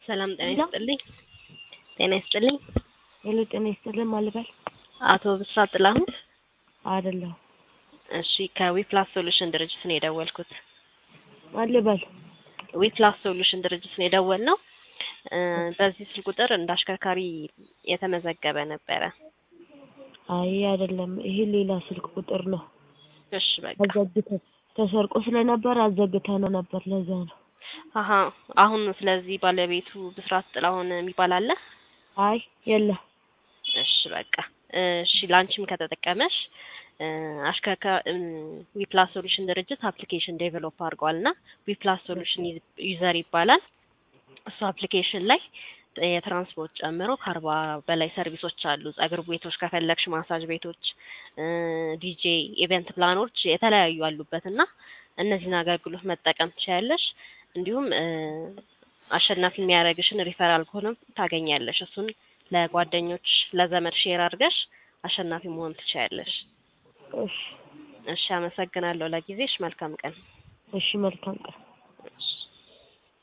ሰላም ጤና ይስጥልኝ። ጤና ይስጥልኝ። ሄሎ ጤና ይስጥልን ማልበል አቶ ብስራት ጥላሁን። አይደለሁ እሺ ከዊፕላስ ሶሉሽን ድርጅት ነው የደወልኩት። ማልበል ዊፕላስ ሶሉሽን ድርጅት ነው የደወልነው። እ በዚህ ስልክ ቁጥር እንደ አሽከርካሪ የተመዘገበ ነበረ። አይ አይደለም፣ ይሄ ሌላ ስልክ ቁጥር ነው። እሺ በቃ አዘግተን ተሰርቆ ስለነበር አዘግተነው ነበር። ለዛ ነው። አሀ አሁን ስለዚህ ባለቤቱ ብስራት ጥላሁን የሚባል አለ? አይ የለም። እሺ በቃ እሺ ላንቺም ከተጠቀመሽ እ አሽከርካ ዊፕላስ ሶሉሽን ድርጅት አፕሊኬሽን ዴቨሎፕ አድርጓል እና ዊፕላስ ሶሉሽን ዩዘር ይባላል። እሱ አፕሊኬሽን ላይ የትራንስፖርት ጨምሮ ከአርባ በላይ ሰርቪሶች አሉ። ጸጉር ቤቶች ከፈለግሽ ማሳጅ ቤቶች፣ ዲጄ፣ ኢቨንት ፕላኖች የተለያዩ አሉበት እና እነዚህን አገልግሎት መጠቀም ትችያለሽ። እንዲሁም እ አሸናፊ የሚያደርግሽን ሪፈራል ኮድም ታገኛለሽ። እሱን ለጓደኞች ለዘመድ ሼር አድርገሽ አሸናፊ መሆን ትችያለሽ። እሺ እሺ አመሰግናለሁ ለጊዜሽ። መልካም ቀን። እሺ፣ መልካም ቀን። እሺ